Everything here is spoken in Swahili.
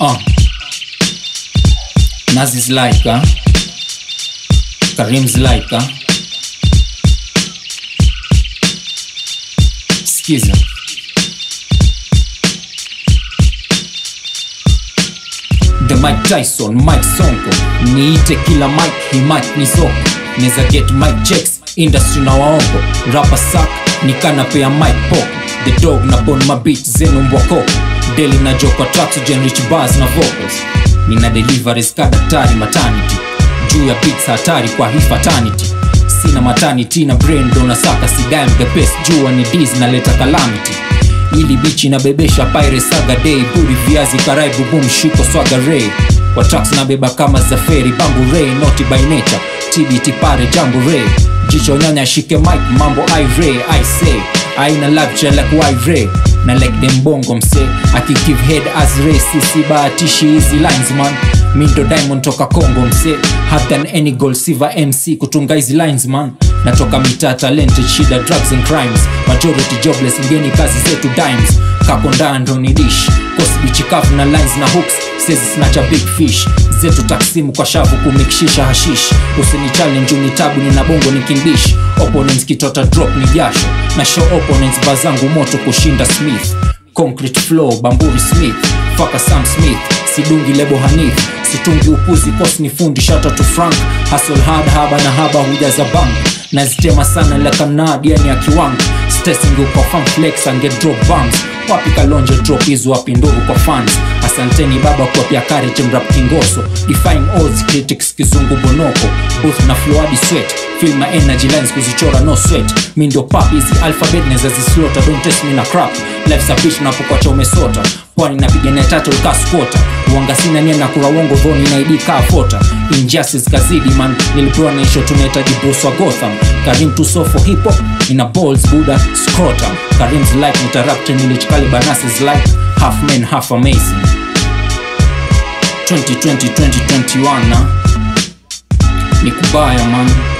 Uh. Nazi's like, huh? Karim's like, huh? Skiza. The Mike Tyson, Mike Sonko niite kila Mike, he Mike ni soko neza get Mike checks industry na waongo rapa sak nikanapea Mike pop the dog na bon mabit zenu mbwako deli na jokwa traxogen rich bars na vocals nina deliveries ka daktari maternity juu ya pizza hatari kwa hii fatality sina maternity na brain ndo nasaka sigam the best jua ni dis naleta calamity ili bichi nabebesha pyre saga day buri viazi karai bubum shiko swaga ray kwa tracks nabeba kama za feri bambu ray noti by nature tbt pare jambo ray jicho nyanya shike mike mambo i ray i say aina labcha like why ray na like dem bongo mse akigive head as ray sisi bahatishi hizi lines man mindo diamond toka congo mse have than any gold silver mc kutunga hizi lines man natoka mitaa talented shida drugs and crimes majority jobless ngeni kazi zetu dimes kakondando ni dish kosbichikavu na lines na hooks sezi snacha big fish zetu taksimu kwa shavu kumikishisha hashish usini challenge unitabu nina bongo ni kimbish opponents kitota drop ni jasho na show opponents bazangu moto kushinda smith concrete flow bamburi smith faka sam smith sidungi lebo hanif situngi upuzi kos ni fundi shata to frank hasol hard haba na haba hujaza bank nazitema sana lekanad yani ya kiwango stesing kwa fan flex ange drop bombs wapi kalonje drop hizo wapi ndogo kwa fans asanteni baba kwa pia courage mrap kingoso defying odds critics kizungu bonoko booth na floadi sweat feel my energy lines kuzichora no sweat mi ndio pap hizi alphabet neza zislota don't test me na crap life sapish napokwacha umesota pwani napigania tatu ukaskota uanga sina nia na kura uongo dhoni na ID kaa fota injustice kazidi man nilipewa na isho tunahitaji Bruce wa Gotham Karim tusofo hip hop ina balls buda scrotum Karim's like interrupt nilichikali banasis like half man half amazing 2020 2021 na ni kubaya man